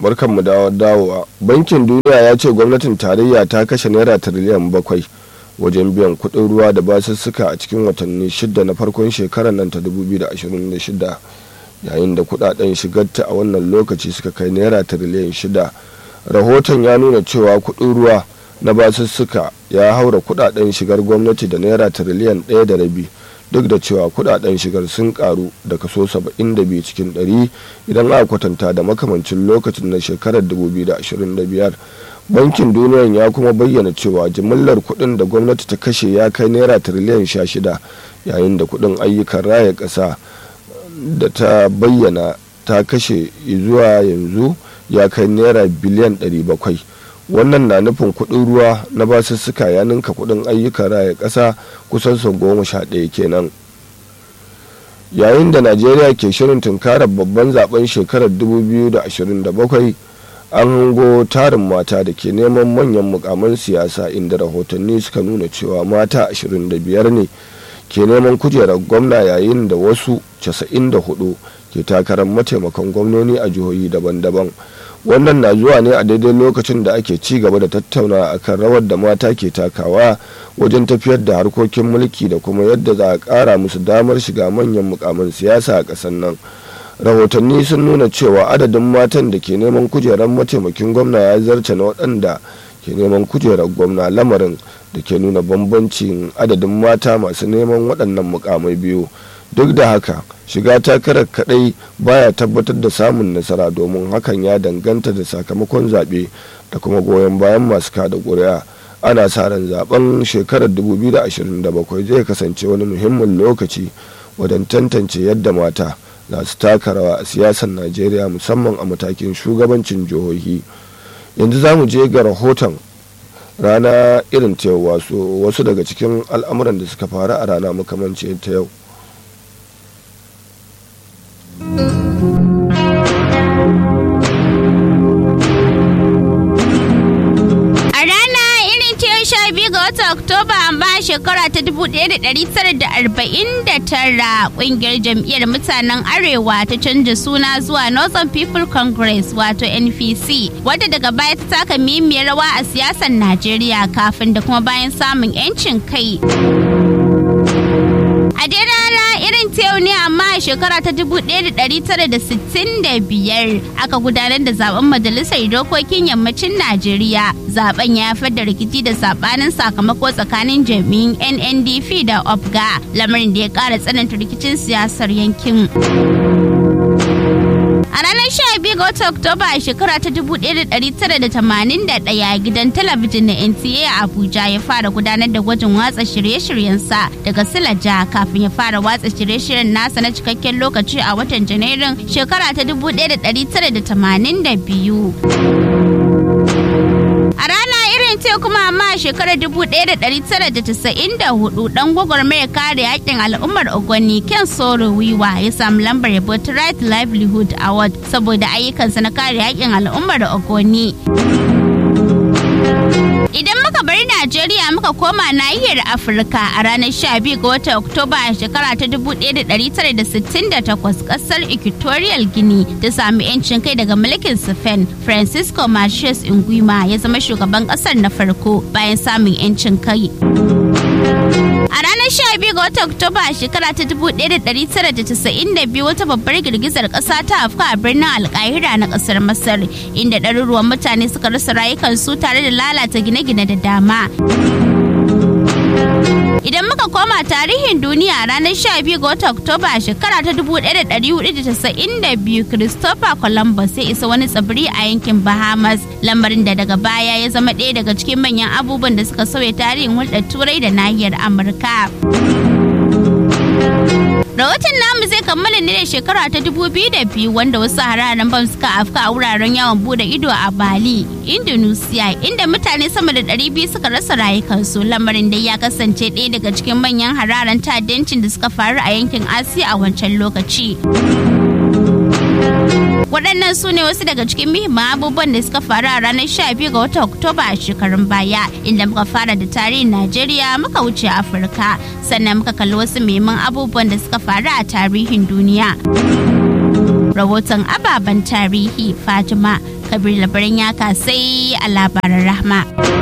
barkanmu da dawowa bankin duniya ya ce gwamnatin tarayya ta kashe naira tiriliyan bakwai wajen biyan kuɗin ruwa da basussuka a cikin watanni shida na farkon shekarar nan ta 2026 yayin da kudaden shigarta a wannan lokaci suka kai naira tiriliyan shida rahoton ya nuna cewa kuɗin ruwa na basussuka ya haura kudaden shigar gwamnati da naira tiriliyan ɗaya da rabi duk da cewa kudaden shigar sun karu da kaso 72 cikin 100 idan aka kwatanta da makamancin lokacin na shekarar 2025 bankin duniyan ya kuma bayyana cewa jimillar kudin da gwamnati ta kashe ya kai naira tiriliyan 16 yayin da kudin ayyukan raya ƙasa da ta bayyana ta kashe zuwa yanzu ya kai naira biliyan 700 wannan na nufin kuɗin ruwa na basussuka ya ninka kuɗin ayyukan raya ƙasa kusan sau goma sha ɗaya kenan yayin da najeriya ke shirin tunkarar babban zaben shekarar 2027 an hango tarin mata da ke neman manyan mukaman siyasa inda rahotanni suka nuna cewa mata 25 ne ke neman kujerar gwamna yayin da wasu 94 ke takarar mataimakan gwamnoni a jihohi daban-daban wannan na zuwa ne a daidai lokacin da ake ci gaba da tattauna akan rawar da mata ke takawa wajen tafiyar da harkokin mulki da kuma yadda za a kara musu damar shiga manyan mukamin siyasa a ƙasar nan rahotanni sun nuna cewa adadin matan da ke neman kujerar mataimakin gwamna ya zarce na waɗanda ke neman kujerar gwamna lamarin da ke nuna bambancin adadin mata masu neman waɗannan mukamai biyu duk da haka shiga takarar kadai baya tabbatar da samun nasara domin hakan ya danganta da sakamakon zaɓe da kuma goyon bayan masu kada ƙuri'a ana sa ran zaben shekarar 2027 zai kasance wani muhimmin lokaci wajen tantance yadda mata za su taka rawa a siyasar najeriya musamman a matakin shugabancin jihohi yanzu za mu je ga rahoton rana irin ta yau wasu daga cikin al'amuran da suka faru a rana makamanci ta yau watan Oktoba amma shekara ta 1949 kungiyar jam'iyyar mutanen Arewa ta canza suna zuwa Northern People Congress wato NPC wadda daga baya ta taka mimiyar rawa a siyasar Najeriya kafin da kuma bayan samun 'yancin kai. A dai rana irin ta yau ne amma a shekara ta 1965 aka gudanar da zaben majalisar dokokin yammacin Najeriya. Zaben ya haifar da rikici da sabanin sakamako tsakanin jami'in NNDP da OPGA lamarin da ya kara tsananta rikicin siyasar yankin. A ranar 12 ga watan Oktoba a shekara ta 1981 gidan talabijin na NTA a Abuja ya fara gudanar da gwajin watsa shirye-shiryensa daga Silaja kafin ya fara watsa shirye-shiryen nasa na cikakken lokaci a watan Janairun shekara ta 1982. A rana irin ce kuma amma a shekarar 1994 dan gwagwarmayar kare haƙƙin al'ummar Ogoni Ken Soro Wiwa ya samu lambar yabo ta Right Livelihood Award saboda ayyukansa na kare haƙƙin al'ummar Ogoni. Idan muka bari Najeriya muka koma nahiyar Afirka a ranar 12 ga watan Oktoba a shekara ta 1968 kasar Equatorial Guinea ta sami 'yancin kai daga mulkin Spain. Francisco Marches Nguema ya zama shugaban kasar na farko bayan samun 'yancin kai. A ranar 12 ga watan Oktoba a shekara ta 1992 wata babbar girgizar ƙasa ta afka a birnin Alkahira na ƙasar Masar inda ɗaruruwan mutane suka rasa rayukansu tare da lalata gine-gine da dama. Idan muka koma tarihin duniya a ranar 12 ga watan Oktoba a shekara ta 1492 Christopher Columbus ya isa wani tsibiri a yankin Bahamas lamarin da daga baya ya zama ɗaya daga cikin manyan abubuwan da suka sauya tarihin hulɗar turai da nahiyar Amurka. Rahoton namu zai kammala ne da shekara ta biyu wanda wasu hararen bam suka afka a wuraren yawon bude ido a Bali, Indonesia, inda mutane sama da 200 suka rasa rayukansu lamarin da ya kasance ɗaya daga cikin manyan hararen ta'addancin da suka faru a yankin Asiya a wancan lokaci. waɗannan su ne wasu daga cikin muhimman abubuwan da suka faru a ranar 12 ga watan oktoba a shekarun baya inda muka fara da tarihin najeriya muka wuce afirka sannan muka kalli wasu muhimman abubuwan da suka faru a tarihin duniya rahoton ababen tarihi fatima kabir labaran ya kasai a labaran rahma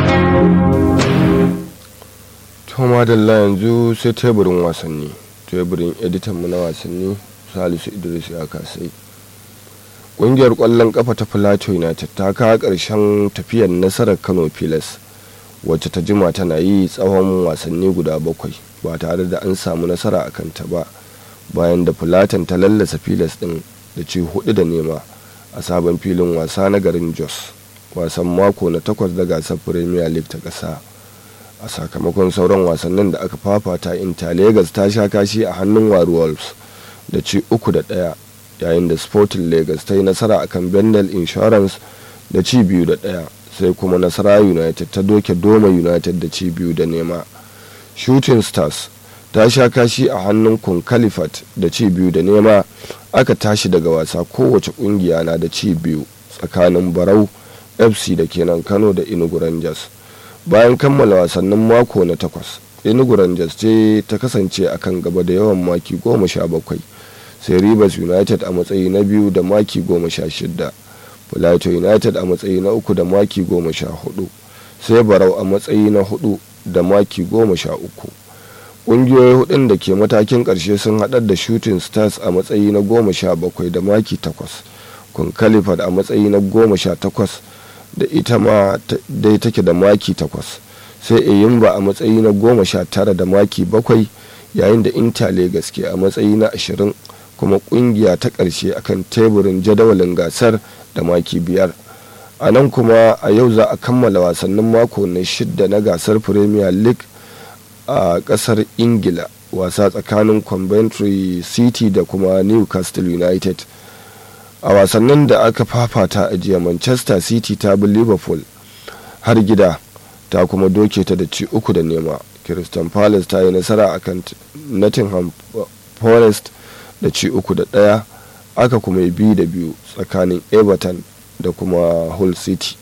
Toma Dalla yanzu sai teburin wasanni teburin editan mu na wasanni Salisu Idris ya kasai ƙungiyar ƙwallon ƙafa ta Plateau United ta kawo ƙarshen tafiyar nasarar Kano Pilas wacce ta jima tana yi tsawon wasanni guda bakwai ba tare da an samu nasara a kanta ba bayan da Plateau ta lallasa Pilas ɗin da ci hudu da nema a sabon filin wasa na garin Jos wasan mako na takwas da gasar Premier League ta ƙasa. a sakamakon sauran wasannin da aka fafata inter lagos ta sha kashi a hannun waru wolves da ci uku da ɗaya yayin da sporting lagos ta yi nasara akan bendel insurance da ci biyu da ɗaya sai kuma nasara united ta doke doma united da ci biyu da nema shooting stars ta sha kashi a hannun kun califat da ci biyu da nema aka tashi daga wasa kowace kungiya na da ci biyu tsakanin barau fc da kenan kano da inugu rangers bayan kammala wasannin mako na takwas enugu rangers ce ta kasance a kan gaba da yawan maki goma sha bakwai sai rivers united a matsayi na biyu da maki goma sha shida plateau united a matsayi na uku da maki goma sha hudu sai barau a matsayi na hudu da maki goma sha uku ƙungiyoyi hudun da ke matakin ƙarshe sun haɗar da shooting stars a matsayi na goma sha bakwai da maki takwas kun kalifat a matsayi na goma sha takwas da ita ma dai take da maki takwas sai eyimba a matsayi na goma sha tara da maki bakwai yayin da inter lagos ke a matsayi na ashirin kuma kungiya ta ƙarshe akan teburin jadawalin gasar da maki biyar a nan kuma a yau za a kammala wasannin mako na shidda na gasar premier league a ƙasar ingila wasa tsakanin coventry city da kuma newcastle united a wasannin da aka fafata a jiya manchester city ta bi liverpool har gida ta kuma doke ta da ci uku da nema crystal palace ta yi nasara akan nottingham forest da ci uku da ɗaya aka kuma yi biyu da biyu tsakanin everton da kuma hull city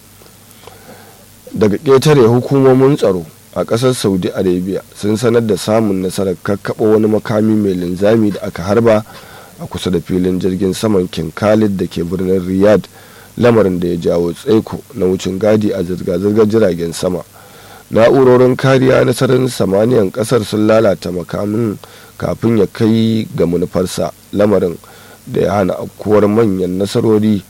daga ƙetare hukumomin tsaro a ƙasar saudi arabia sun sanar da samun nasarar kakkaɓa wani makami mai linzami da aka harba a kusa da filin jirgin saman king khalid da ke birnin riyadh lamarin da ya jawo tsaiko na wucin gadi a zirga-zirgar jiragen sama na'urorin kariya na sararin samaniyan kasar sun lalata makamin kafin ya kai ga manufarsa lamarin da ya hana afkuwar manyan nasarori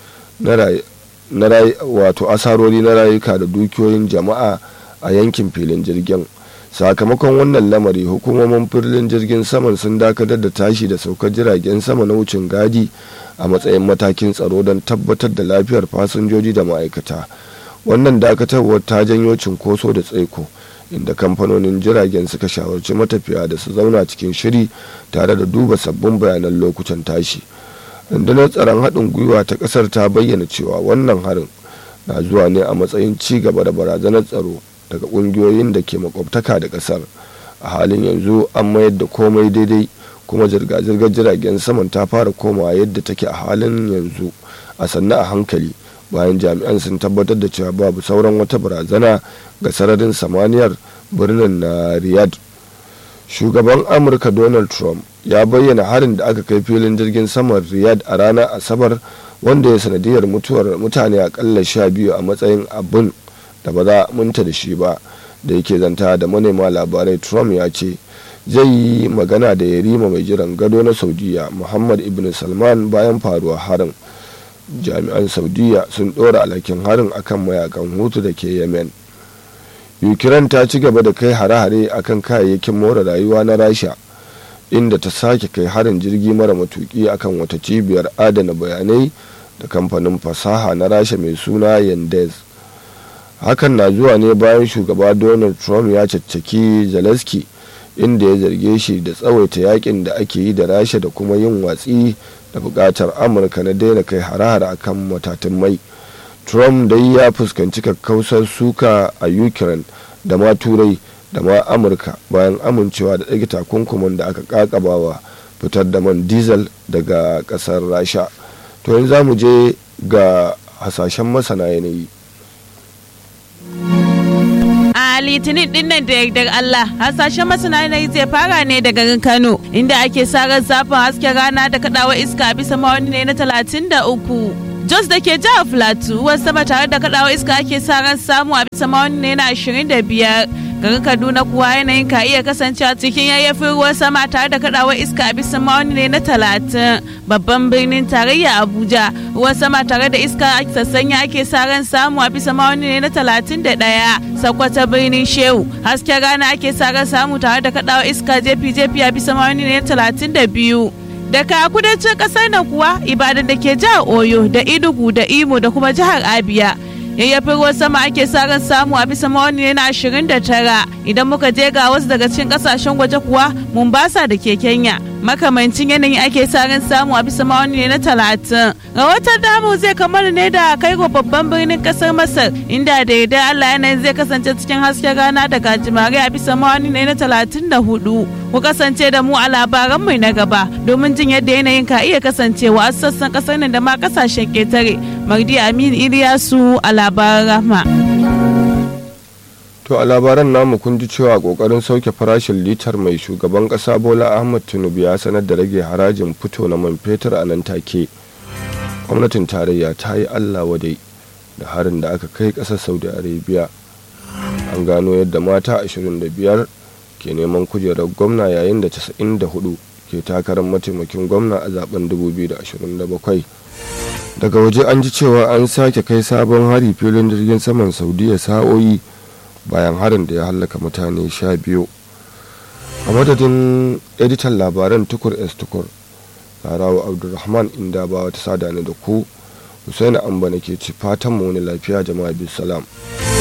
na wato asarori na rayuka da dukiyoyin jama'a a yankin filin jirgin sakamakon wannan lamari hukumomin filin jirgin saman sun dakatar da tashi da saukar jiragen sama na wucin gadi a matsayin matakin tsaro don tabbatar da lafiyar fasinjoji da ma'aikata wannan dakatarwar ta janyo cinkoso da tsaiko inda kamfanonin jiragen suka shawarci matafiya da su zauna cikin shiri tare da duba sabbin bayanan lokutan tashi rundunar tsaron haɗin gwiwa ta ƙasar ta bayyana cewa wannan harin na zuwa ne a matsayin ci gaba da barazanar tsaro daga ƙungiyoyin da ke makwabtaka da ƙasar a halin yanzu an mayar da komai daidai kuma zirga-zirgar jiragen saman ta fara komawa yadda take a halin yanzu a sannu a hankali bayan jami'an sun tabbatar da cewa babu sauran wata barazana ga sararin samaniyar birnin na riyadh shugaban amurka donald trump ya bayyana harin da aka kai filin jirgin saman riyadh a ranar asabar wanda ya sanadiyar mutuwar mutane akalla sha biyu a matsayin abin da ba za a munta da shi ba da yake zanta da manema labarai trump ya ce zai yi magana da yarima mai jiran gado na saudiya muhammad ibn salman bayan faruwar harin jami'an saudiya sun ɗora alhakin harin akan mayakan hutu da ke yemen ukraine ta ci gaba da kai hare-hare akan kayayyakin more rayuwa na rasha inda ta sake kai harin jirgi mara matuki akan wata cibiyar adana bayanai da kamfanin fasaha na rasha mai suna yandez hakan na zuwa ne bayan shugaba donald trump ya caccaki zelensky inda ya zarge shi da tsawaita yakin da ake yi da rasha da kuma yin watsi da bukatar amurka na daina kai hare-hare akan matatun mai trump dai ya fuskanci kakkausar suka a ukraine da ma turai da ma amurka bayan amincewa da ɗage takunkuman da aka kakabawa fitar da man diesel daga ƙasar rasha to yanzu za mu je ga hasashen masana yanayi a litinin din nan da yardar Allah hasashen masana yanayi zai fara ne daga garin Kano inda ake sa ran zafin hasken rana da kadawa iska bisa mawani ne na talatin da uku Jos da ke jihar Filato ruwan sama tare da kaɗawa iska ake sa ran samu a bisa ma'auni ne na 25. garin kaduna kuwa yanayin ka iya kasancewa cikin yayyafin ruwan sama tare da kadawar iska a bisa ma'auni ne na talatin babban birnin tarayya abuja ruwan sama tare da iska sassanya ake sa ran samu a bisa ma'auni ne na talatin da ɗaya sakwata birnin shehu hasken rana ake sa ran samu tare da kadawar iska jefi jefi a bisa ma'auni ne na talatin da biyu daga kudancin kasar nan kuwa ibadan da ke jihar oyo da inugu da imo da kuma jihar abia yayyafin ruwan sama ake sa ran samu a bisa mawani ne na 29 idan muka je ga wasu daga cikin kasashen waje kuwa Mombasa da ke Kenya makamancin yanayi ake sa ran samu a bisa mawani ne na 30 rahoton damu zai kamar ne da kai babban birnin kasar Masar inda da yadda Allah yanayin zai kasance cikin hasken rana da gajimare a bisa mawani ne na 34 ku kasance da mu a labaran mai na gaba domin jin yadda yanayin ka iya kasancewa a sassan kasar nan da ma kasashen ketare Magdi Amin Iliyasu a labaran rahma. To a labaran namu kun ji cewa kokarin sauke farashin litar mai shugaban kasa Bola Ahmad Tinubu ya sanar da rage harajin fito na man fetur a nan take. Gwamnatin tarayya ta yi Allah wadai da harin da aka kai ƙasar Saudi Arabia. An gano yadda mata 25 ke neman kujerar gwamna yayin da 94 ke takarar mataimakin gwamna a zaben 2027. Daga waje an ji cewa an sake kai sabon hari filin jirgin saman Saudiya sa'o'i bayan harin da ya hallaka mutane sha biyu a madadin editan labaran tukur s tukur larawa abdulrahman inda ba wata sada ne da ku husaini amba ke ci fatan mu wani lafiya jama'a bisalam salam